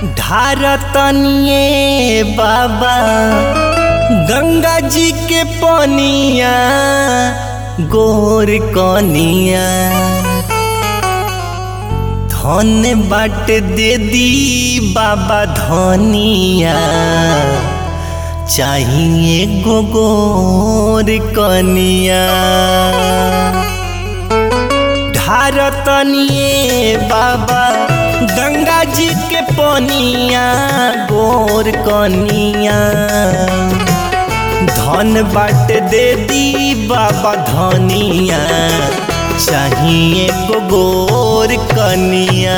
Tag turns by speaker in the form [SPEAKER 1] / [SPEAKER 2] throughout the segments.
[SPEAKER 1] ढारतनिए बाबा गंगा जी के पनिया गोर कनिया धन बाट दे दी बाबा धनिया चाहिए गोगोर कनिया ढारतनिए बाबा गंगा जी के पनिया गोर कनिया धन बाट दे दी बाबा धनिया चाहिए गोगोर कनिया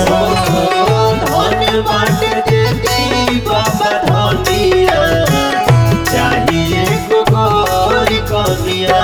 [SPEAKER 2] धन बाट देती बाबा धनिया चाहिए गोरी कनिया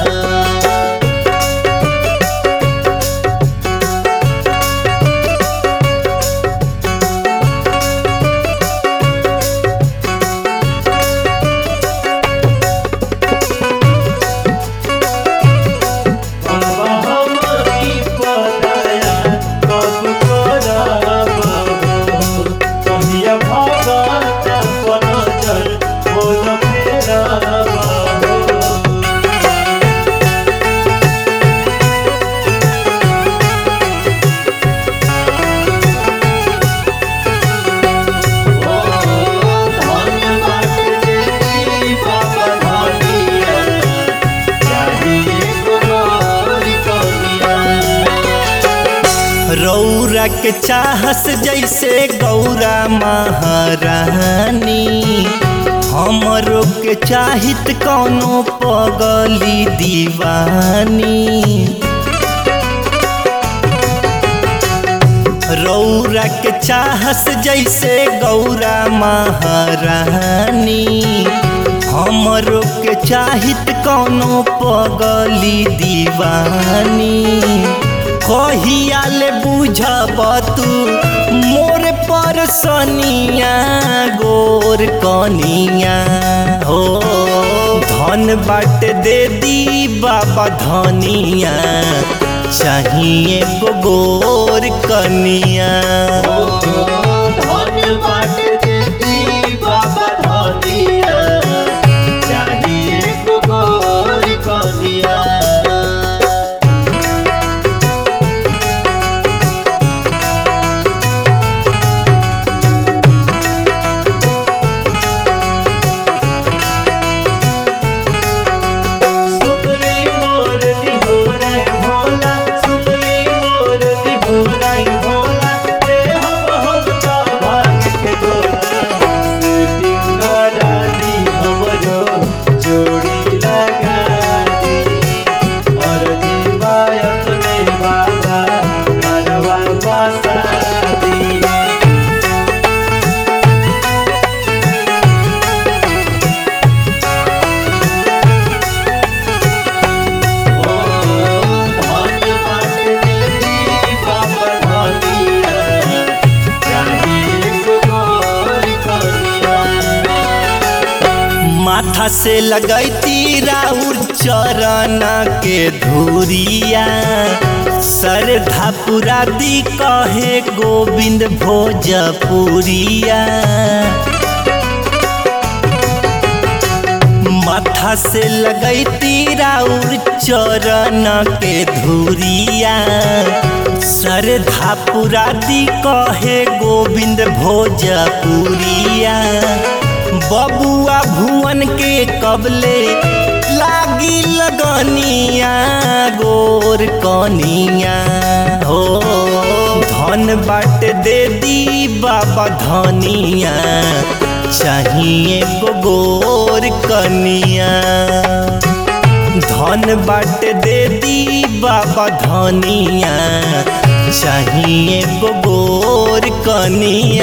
[SPEAKER 2] बाबा हमारी पदाया कब करब कहिया भगत अपन जल बोल मेरा धन बाट देती बाबा धनिया चाहिए गोरी कनिया
[SPEAKER 1] रौरा के चाहस जैसे गौरा महारानी हमरो के चाहित कौनो पगली दीवानी रौरा के चाहस जैसे गौरा महारानी हमरो के चाहित कौनो पगली दीवानी कहियाले बुझब तू मोर पर सनिया गोर कनिया हो धन बाट दे दी बाबा धनिया चाहिए गोर कनिया
[SPEAKER 2] धन बाट देती बाबा धनिया चाहिए गोरी कनिया सुतली मोर दिहोरा भोला सुतली मोर दिहोरा भोला रे हम हम का भाग के गोला सिंगारा दी हमरो जोड़ी लगा दी और दीवायत में बाबा करवा बसा दी धन बाट देती बाबा धनिया चाहिए गोरी कनिया
[SPEAKER 1] माथा से लगैती राउर चरण के धूरिया श्रद्धा पुरा दी कहे गोविंद भोजपुरिया माथा से लगैती राउर चरण के धूरिया श्रद्धा पुरा दी कहे गोविंद भोजपुरिया बबुआ भुवन के कबले लागी लगनिया गोर कनिया हो धन बाट दे दी बाबा धनिया चाहिए गोर कनिया धन बाट दे दी बाबा धनिया चाहिए गोर कनिया